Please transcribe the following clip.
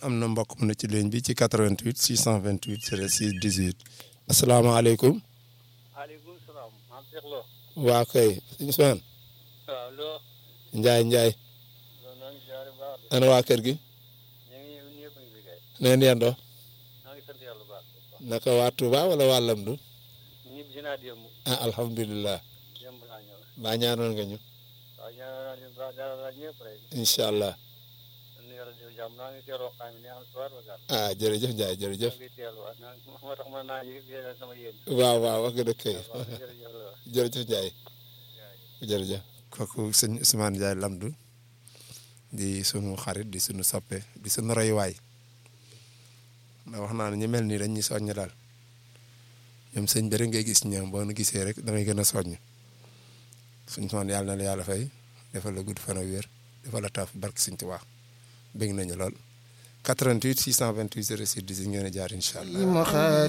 am na mbokk mu ne ci ligne bi ci 88 628 06 18 asalaamaaleykum. maaleykum salaam. maam Cheikh Lo. waa kay Ousmane. waaw Lo. Ndiaye Ndiaye. loolu noo ngi ziare baax de. ana waa kër gi. ñu ngi ñëpp a ngi fi kay. na ngeen yendoo. noo ngi sant yàlla bu baax. naka waa Touba wala waa Lamdu. ñibbi si naa démb. ah alhamdulilah. démb laa ñëw. baa ñaanoon nga ñu. waaw ñaanal naa leen baax ñaanal naa ñëpp rek. incha allah. nu yàlla def jàmm naa ngi teeloo xam ne am soir ba gàll. ah jërëjëf Ndiaye maa jërëjëf. ngi teelu waat naa moo tax mën naa yëg yéen sama yéen. waaw waaw wax nga dëgg kay. waaw jërëjëf la. jërëjëf Ndiaye. jërëjëf. kooku sëñ Ousmane Ndiaye Lamdu di sunu xarit di sunu soppe di sunu royuwaay ndax wax naa ne ñu mel nii dañ ñu soññ daal ñoom sëñ bi rek ngay gis ñoom boo nu gisee rek damay gën a soññ suñ soon yàlla na la yàlla fay defal la gudd fan ak wér defal la taaf barke Sëñ Tuubaa bëgg nañu lool 88 628 06 10 ngeen a jaar incha allah.